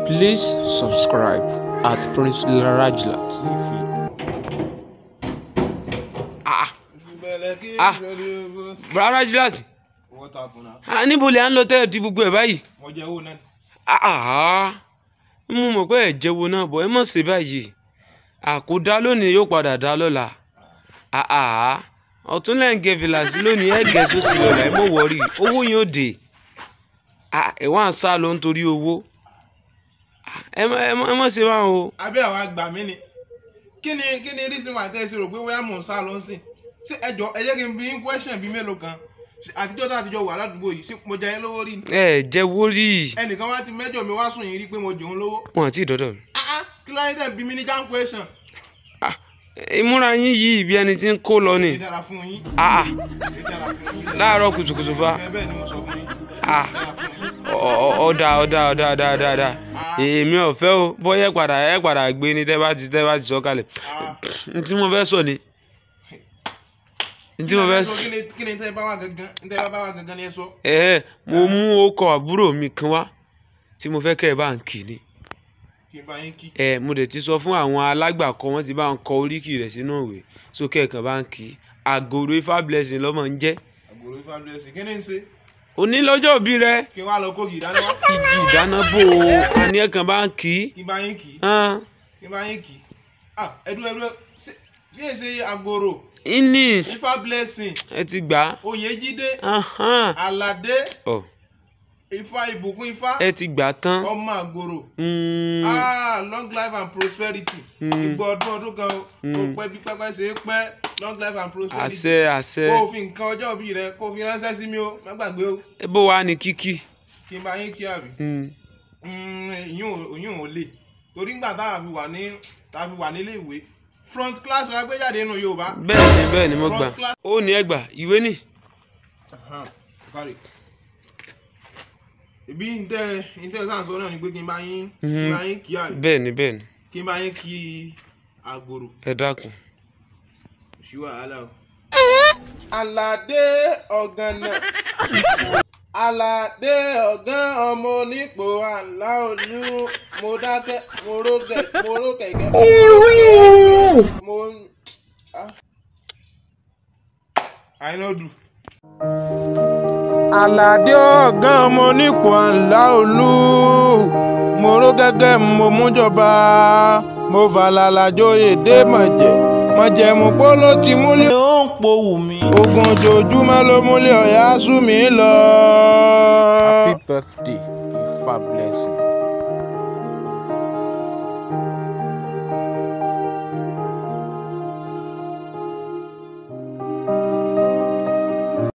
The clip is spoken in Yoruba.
Please subscribe at Prince Larajlat. Ah, Ah. Bra Rajlat, What happened now? ah, níbo lè à ń lọ tẹ́lẹ̀ di gbogbo ẹ̀ báyìí? Mo jẹ owó náà. Ah, ah, mo mọ̀ pé ẹ̀ jẹ́wọ́ náà bọ̀ ẹ mọ̀ sí báyìí. Àkódá lónìí yóò padà dá lọ́la. Ah, ah, ọ̀tún lẹ́ ń gẹ fìlàsí lónìí ẹ̀ gẹ̀ sósì lọ́la ẹ mọ̀ wọ́rí owó yóò dé. Ah, ẹ̀ wá ń sá lọ nítorí owó. Ah, ẹ mọ̀ ẹ mọ̀ ẹ mọ̀ sí báwọn o. Abẹ́ àwọn àgbà mi ni. Kí ni kí ni reason why tẹ́ ẹ ṣe rò pé wíyá mò ń sá lọ ń sìn? Ṣé ẹ jọ ẹ jẹ́ kí n bí yín question bíi mélòó kan? Ṣé Àtijọ́ tá àtijọ́ wà ládùúgbò yìí, ṣé mo jẹ yín lówó rí ni? Ẹ jẹ́wọ́ rí. Ẹnìkan wá ti mẹ́jọ mi wá sùn yín rí pé mo jòun lówó. Wọ́n àti ìdọ́dọ̀ mi. Ah ah, kí ló dé tẹ̀ ń bí mi ní jam question? Ah, ìmúra yín yìí bí ẹni tí ń kó lọ ni. Èyí dára fún yín. Ah, ah, Èyí dára fún yín. láàárọ̀ kùtùkùtù fa. Bẹ́ẹ̀ bẹ́ẹ̀ ni mo sọ fún yín. Ah, Èyí dára fún yín. ọ- ọ- ọ̀dà ọ̀dà ọ̀dà ọ̀dà ọ̀dà ọ̀dà. Ah. Èmi ò fẹ́ o, bóyá ẹ padà ẹ padà gbé ni tẹ́ bá ti tẹ́ bá ti sọ kalẹ̀. Ah. N tí mo fẹ́ sọ ni. N tí mo fẹ́ sọ. Kí ni kí ni tẹ́ ẹ bá wà gangan? Tẹ́ ẹ bá wà gangan ni ẹ sọ. ẹ mo mú ọkọ̀ àbúrò mi kan wá tí mo fẹ́ kẹ́ ẹ bá ń kì ní. Kí n bá yín kí. Ẹ mo dẹ̀ ti sọ fún àwọn alágbàkọ wọn ti bá ń kọ oríkì rẹ̀ sínú ìwé sókè ẹ̀kan bá ń kì í. Àgòrò ifá blessing lọ́mọ ń jẹ́. Àgbòrò ifá blessing. Kí ni ń ṣe? Òní lọ́jọ́ òbí rẹ̀. Kí n wá lọ kókì ìdáná wá. igi ìdáná bò ó àní ẹ̀kan bá ń kì í. Kí n bá yín kí. hàn Kí n bá yín kí. Ah, ẹdú ẹdú ẹ ṣé ṣé èsè àgbòrò ìní ifá blessing ẹ ti gbà á. oyèjídé Ahán. aládé Ọ̀, ifá ìbùkún ifá ẹ ti gbà á tán. ọmọ àgbòrò Mm, ah long life and prosperity Mm. gbogbo ọdún ọdún kan o Mm. kó pẹ́ bí pẹ́pẹ́ ṣe é pẹ́ long life and prosperity àṣẹ àṣẹ kó o fi nǹkan ọjọ́ òbí rẹ kó o fi ránṣẹ́ sí mi o má gbàgbé o ẹ bó wa ní kíkì. kí n bá yín kí àbí Mm, ìyún ò lè torí ńgbà táwa fi wà ní táwa fi wà nílé ìwé front class la gbé jáde nínú Yorùbá bẹ́ẹ̀ ni bẹ́ẹ̀ ni mo gbà. front class. ó ní ẹgbà ìwé nì. Ahan, kárí. ìbí ntẹ ntẹ sáà sọ náà ni pé kí n bá yín kí n bá yín kí àbí bẹ́ẹ̀ ni bẹ́ẹ̀ ni kí n bá yín kí àgbòrò ẹ dákun. sí wàhálà o. Àlàdé ọ̀gànà Àlàdé ọ̀gán ọmọ onípò àlá olú mo dákẹ́ mo ró gẹ̀ mo ró kẹ̀kẹ́ mo ah. àìnàdù. Àlàdé ọ̀gán ọmọ onípò àlá olú mo ró gẹ́gẹ́ mo mújọba mo fàlàlà joyè dé mọ̀jẹ̀ mọ̀jẹ̀mú polo ti múlẹ̀ ó ń powù mí. ogun ojoojúmọ́ ló múlẹ̀ ọ̀yá sú mi lọ. happy birthday ifá blessing.